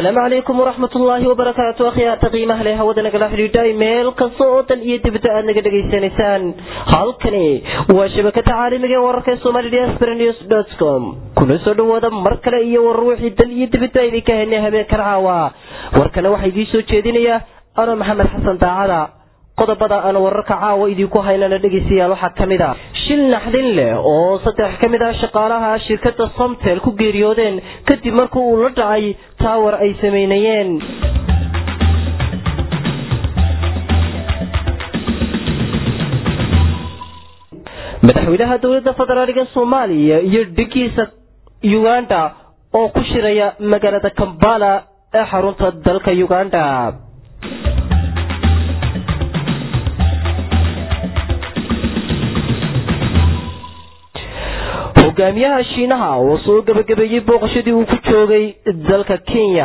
asalaamu calaykum waraxmat ullaahi wabarakaatu akhyaarta qiimaha leh hawada nagala xidhiidhay meel kasta oo dan iyo dibadda aad naga dhegaysanaysaan halkani waa shabakada caalamiga ee wararka somali diaspora news dot com kuna soo dhawaada mar kale iyo warar wixii dan iyo dibadda idinka helnay habeenkan caawa warkana waxaa idiin soo jeedinaya ano maxamed xasan daacada qodobada aan wararka caawa idinku haynana dhegaystayaal waxaa ka mid a shil naxdin leh oo saddex ka mid ah shaqaalaha shirkadda somtel ku geeriyoodeen kadib markii uu la dhacay taawar ay samaynayeen madaxweynaha dowladda federaaliga soomaaliya iyo dhigiisa uganda oo ku shiraya magaalada kambala ee xarunta dalka uganda hogaamiyaha shiinaha oo soo gabagabeeyey booqashadii uu ku joogay dalka kenya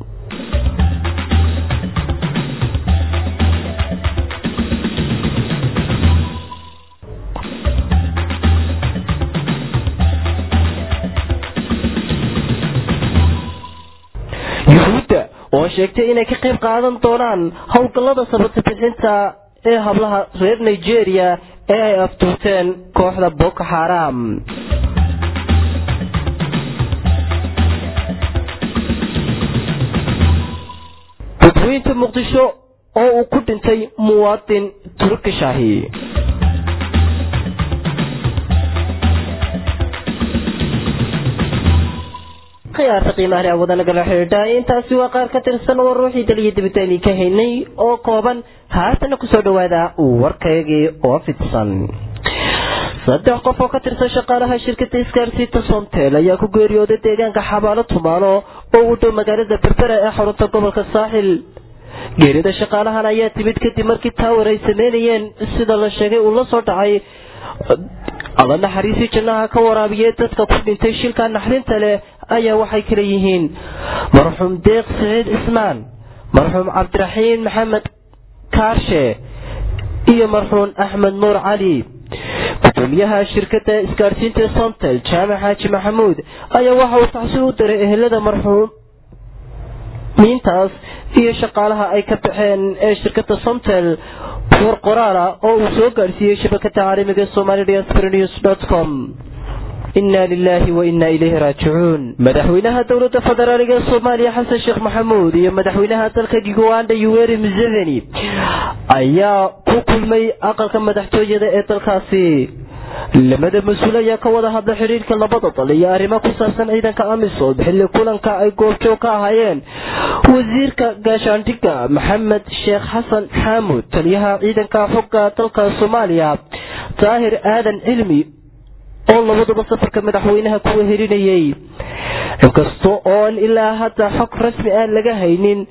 yuhuudda oo sheegtay inay ka qayb qaadan doonaan howlgallada sabata bixinta ee hablaha reer nigeria ee ay aftuurteen kooxda boko xaram dadweynta muqdisho oo uu ku dhintay muwaadin turkishahi khiyaarta qiimaha leh wada nagala xidhiidha intaasi waa qaar ka tirsan war ruuxii daliya dibadda idinka haynay oo kooban haatana kusoo dhawaada warkaygii oo fidsan saddex qof oo ka tirsan shaqaalaha shirkada isgaarsiinta somtel ayaa ku geeriyooday deegaanka xabaalo tumaano oo u dhow magaalada berbera ee xarunta gobolka saaxil geerida shaqaalahan ayaa timid kadib markii taawar ay sameynayeen sida la sheegay uu la soo dhacay alla naxariisii jannaha ka waraabiyey dadka ku dhintay shilka naxdinta leh ayaa waxay kala yihiin marxuum deeq siciid cismaan marxuum cabdiraxiin maxamed kaarshe iyo marxuum axmed nuur cali gudoomiyaha shirkada isgaadhsiinta somtel jaamac xaaji maxamuud ayaa waxa uu tacsi u diray ehelada marxuumiintaas iyo shaqaalaha ay ka baxeen ee shirkada somtel war qoraala oo uu soo gaadhsiiyey shabakada caalamiga somali diaspora news dot com inna lilahi wa inna ilayhi raajicuun madaxweynaha dowladda federaaliga ee soomaaliya xasan sheekh maxamuud iyo madaxweynaha dalka uganda yuweri museveni ayaa ku kulmay aqalka madaxtooyada ee dalkaasi lamada mas-uul ayaa ka wada hadla xidhiirka labada dal iyo arrimo ku saabsan ciidanka amisom xilli kulanka ay goobjoog ka ahaayeen wasiirka gaashaandhigga maxamed sheekh xasan xaamud taliyaha ciidanka xogga dalka soomaaliya daahir aadan cilmi oo labaduba safarka madaxweynaha kuwa helinayay inkasta oon ilaa hadda xog rasmi aan laga haynin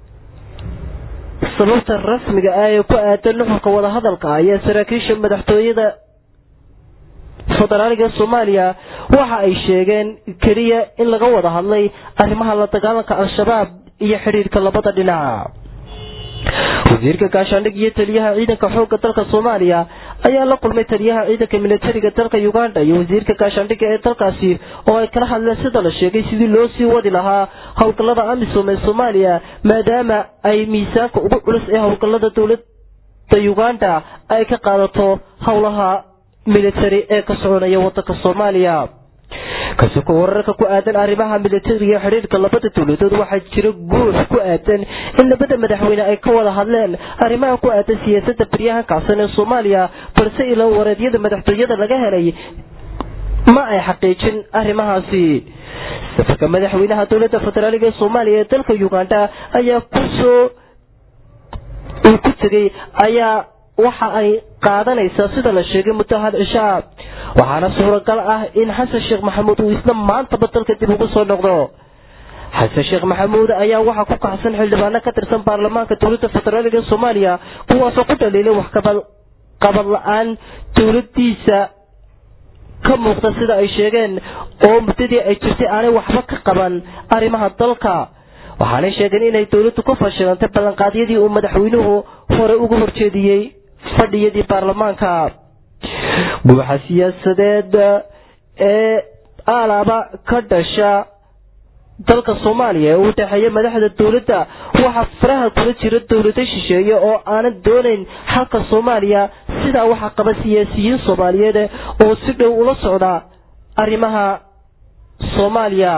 sababta rasmiga ah ee ku aadan nuxurka wadahadalka ayaa saraakiisha madaxtooyada federaaliga soomaaliya waxa ay sheegeen keliya in laga wada hadlay arrimaha la dagaalanka al-shabaab iyo xidhiirka labada dhinac wasiirka gaashaandhig iyo taliyaha ciidanka xoogga dalka soomaaliya ayaa la kulmay taliyaha ciidanka militariga dalka uganda iyo wasiirka gaashaandhigga ee dalkaasi oo ay kala hadleen sida la sheegay sidii loo sii wadi lahaa howlgallada amisom ee soomaaliya maadaama ay miisaanka ugu culus ee howlgallada dowladda uganda ay ka qaadato howlaha militari ee ka soconaya wadanka soomaaliya kasoko wararka ku aadan arrimaha militariga xidhiirka labada dowladood waxaa jira guux ku aadan in labada madaxweyne ay ka wada hadleen arrimaha ku aadan siyaasada baryahan kacsan ee soomaaliya balse ilaa wareedyada madaxtooyada laga helay ma ay xaqiijin arrimahaasi safarka madaxweynaha dowladda federaaliga ee soomaaliya ee dalka uganda ayaa kusoo uu ku tegay ayaa waxa ay qaadanaysaa sida la sheegay muddo hal cishaa waxaana suuragal ah in xasan sheekh maxamuud uu isla maantaba dalka dib ugu soo noqdo xasan sheekh maxamuud ayaa waxaa ku kacsan xildhibaano ka tirsan baarlamaanka dowladda federaaliga ee soomaaliya kuwaasoo ku dhaliilay wax qabad la-aan dowladiisa ka muuqda sida ay sheegeen oo muddadii ay jirtay aanay waxba ka qaban arrimaha dalka waxaanay sheegeen inay dowladdu ku fashilantay ballanqaadyadii uu madaxweynuhu hore ugu horjeediyey fadhiyadii baarlamaanka guuxa siyaasadeed ee alaaba ka dhasha dalka soomaaliya ee u dhexeeya madaxda dowladda waxaa faraha kula jira dowlado shisheeye oo aanan doonayn xalka soomaaliya sidaa waxaa qaba siyaasiyiin soomaaliyeed oo si dhow ula socda arrimaha soomaaliya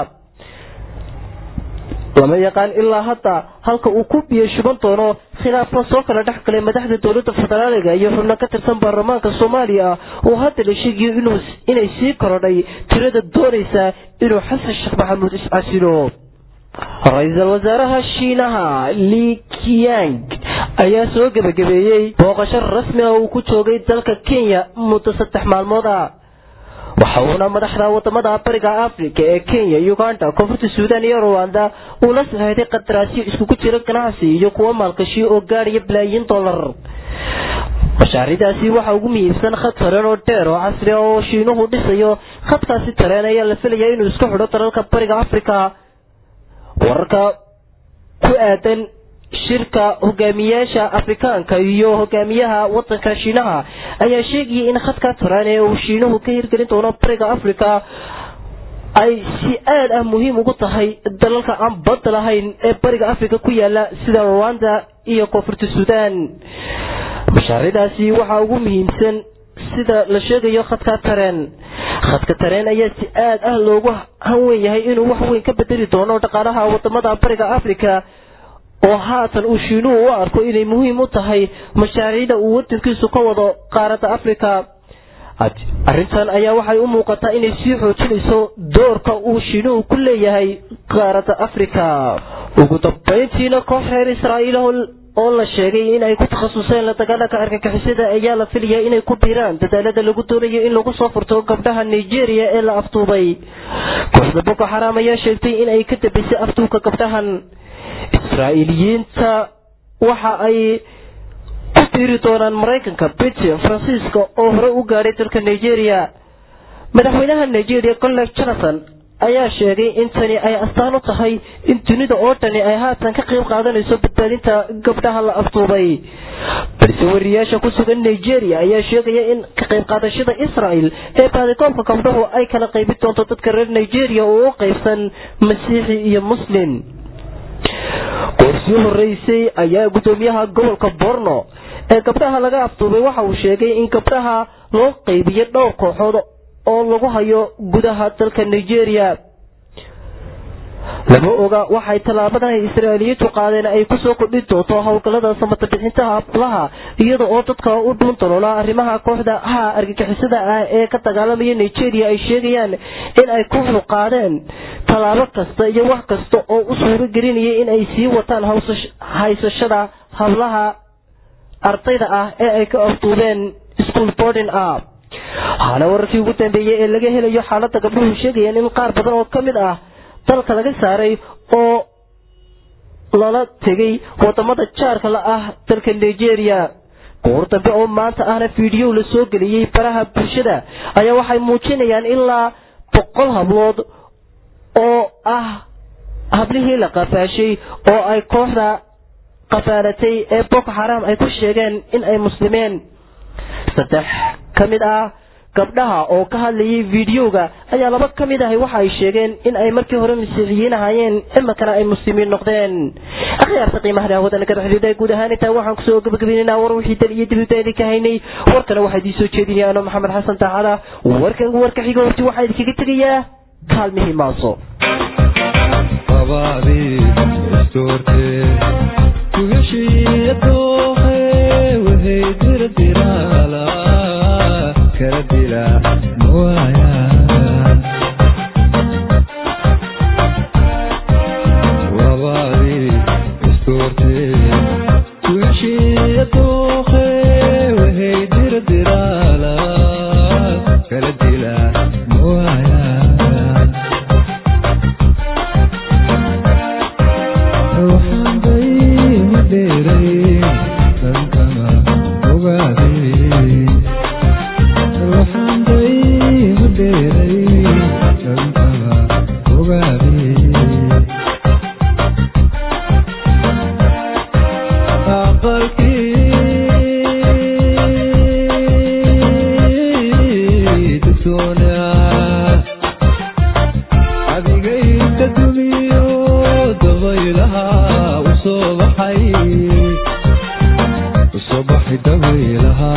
lama yaqaan ilaa hadda halka uu ku biyo shuban doono khilaafka soo kala dhex galay madaxda dowladda federaaliga iyo xubno ka tirsan baarlamaanka soomaaliya oo hadda la sheegayo inay sii korodhay tirada doonaysa inuu xasan sheekh maxamuud iscasilo ra-iisul wasaaraha shiinaha li kiyang ayaa soo gebagabeeyey booqasho rasmi ah uu ku joogay dalka kenya muddo saddex maalmood ah waxa uuna madaxda wadamada bariga africa ee kenya uganda koonfurta suudan iyo ruwanda uu la saxeexday qandaraasyo iskugu jira ganacsi iyo kuwo maalgashi oo gaadhaya balaayiin dollar mashaaridaasi waxaa ugu muhiimsan khad tareen oo dheer oo casri ah oo shiinuhu dhisayo khadkaasi tareen ayaa la filaya inuu isku xidho dalalka bariga africa wararka ku aadan shirka hogaamiyaasha afrikaanka iyo hogaamiyaha wadanka shiinaha ayaa sheegayay in khadka taraan ee uu shiinuhu ka hirgelin doono bariga africa ay si aad ah muhiim ugu tahay dalalka aan badda lahayn ee bariga africa ku yaala sida rwanda iyo koonfurta suudan mashaaridaasi waxaa ugu muhiimsan sida la sheegayo khadka tareen khadka tareen ayaa si aad ah loogu hanwen yahay inuu wax weyn ka bedeli doono dhaqaalaha wadamada bariga africa oo haatan uu shiinuhu u arko inay muhiim u tahay mashaariicda uu wadankiisu ka wado qaaradda africa arrintan ayaa waxay u muuqataa inay sii xoojinayso doorka uu shiinuhu ku leeyahay qaaradda africa ugu dambayntiina koox reer israa'iil oo la sheegay in ay ku takhasuseen la dagaalanka argagixisada ayaa la filaya inay ku biiraan dadaalada lagu doonayo in lagu soo furto gabdhaha nigeria ee la afduubay kooxda boko xaraam ayaa sheegtay in ay ka dambaysay afduubka gabdhahan israa'iiliyiinta waxa ay ku biiri doonaan maraykanka britain faransiiska oo hore u gaadhay dalka nigeria madaxweynaha nigeria golleg jonathan ayaa sheegay in tani ay astaan u tahay in dunida oo dhani ay haatan ka qayb qaadanayso badbaadinta gabdhaha la afduubay balse wariyaasha ku sugan nigeria ayaa sheegaya in ka qayb qaadashada israel ee baadikoobka gabdhahu ay kala qaybin doonto dadka reer nigeria oo u qaybsan masiixi iyo muslim goorsii horeysay ayaa guddoomiyaha gobolka borno ee gabdhaha laga afduubay waxa uu sheegay in gabdhaha loo qaybiyo dhowr kooxood oo lagu hayo gudaha dalka nigeria lama oga waxay tallaabadan israa'iiliyiintu qaadeen ay kusoo kordhin doonto howlgallada samata bixintaha aflaha iyada oo dadka u dhuun daloola arrimaha kooxda ha argagixisada ah ee ka dagaalamaya nigeria ay sheegayaan in ay kooxdu qaadeen tallaabo kasta iyo wax kasta oo u suuro gelinaya in ay sii wataan haysashada hablaha ardayda ah ee ay ka afduubeen school boarding ah waxaana wararkii ugu dambeeyey ee laga helayo xaaladda gabdhuhu sheegayaan in qaar badan oo ka mid ah dalka laga saaray oo lala tegay wadamada jaarka la ah dalka nigeria goor dambe oo maanta ahna fiidhiyow la soo geliyey baraha bulshada ayaa waxay muujinayaan ilaa boqol hablood oo ah hablihii la qafaashay oo ay kooxda qafaalatay ee boko xaraam ay ku sheegeen in ay muslimeen saddex ka mid ah gabdhaha oo ka hadlayay fiidiyowga ayaa laba ka mid ahay waxa ay sheegeen in ay markii hore masiixiyiin ahaayeen iminkana ay muslimiin noqdeen akhyaarta qiimaha hawada naga dhexdooda guud ahaan intaa waxaan kusoo gabagabaynaynaa war wixii dal iyo dibida idinka haynay warkana waxaa idiin soo jeedinaya ano maxamed xasan taacada warkan warka xiga horti waxaa idinkaga tegayaa kaalmihii maaso adigayka dumiyo usoo baxay dabaylaha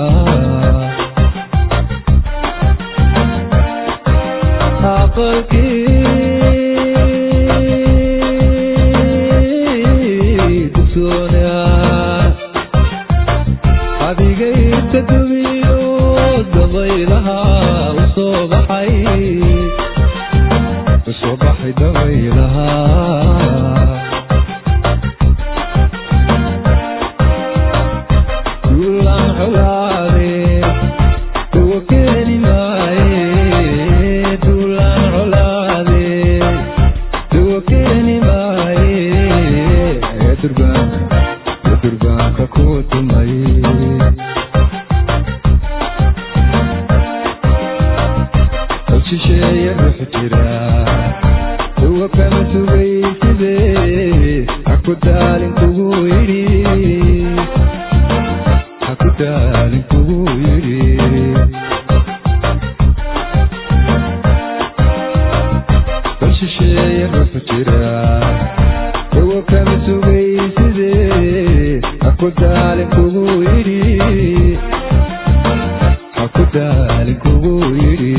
aqalkii dugsoona adigayta dumiyo dabaylaha usoo baxay usoo baxay dabaylaha duulaan colaade kuwa keeni maaye duulaan colaade kuwa keeni maaye ee durbaanka ee durbaanka ku tumay shisheeye ruux jira kuwa kama sugayside haku daalin kugu yidhi haku daalin kugu yidhi bal shisheeye ruux jira kuwa kama sugayside haku daalin kugu yidhi haku daalin kugu yidhi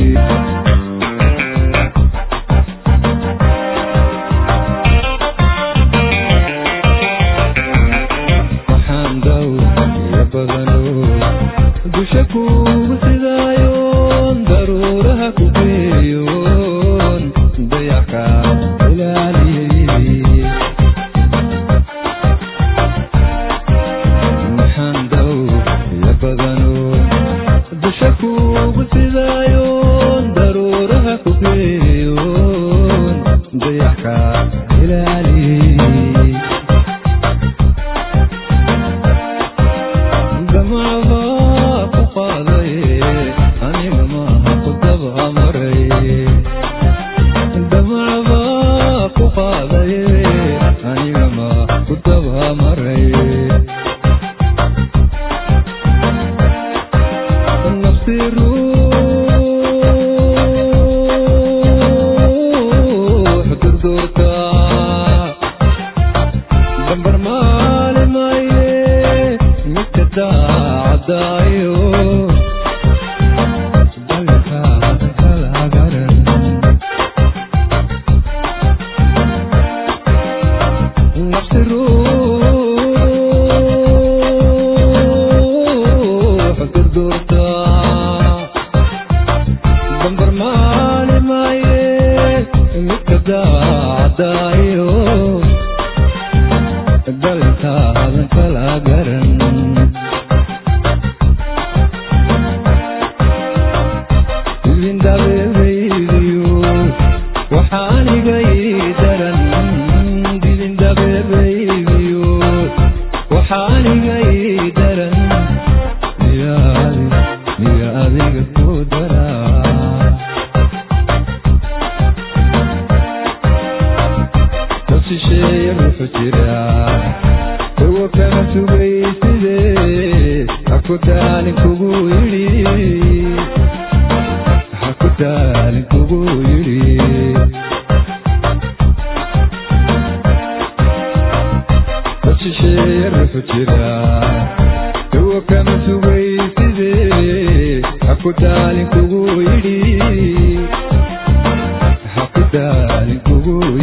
waxaan daw iyo badano dusha kugu sidaayoon daruuraha ku geeyoon dayaxa ilaaliyey waxaan daw iyo badano dusha kugu sidaayoon daruuraha ku geeyoon dayaxa ilaaliyey damacba ku qaaday aniga maaha ku daba maray damacba ku qaaday aniga maaha ku daba maray nafsi ruux durduurka dambar maali maaye midka daacadaayo dalkaada kala garan nafsi ruux durduurta dambar maali maaye midka daacadaayo dalkaadan kala garan dilindabeebeydiyo waxaaniga ii daran dilindabeebeydiyo waxaaniga ii daran miyaadi miya adiga ku daraa dad shisheeye ruuxu jira kuwa kama sugayside haku daalin kugu yidhi haku daalin kugu yidhi dad shisheeye ruuxu jira kuwa kama sugayside haku daalin kugu yidhi haku daalin kugu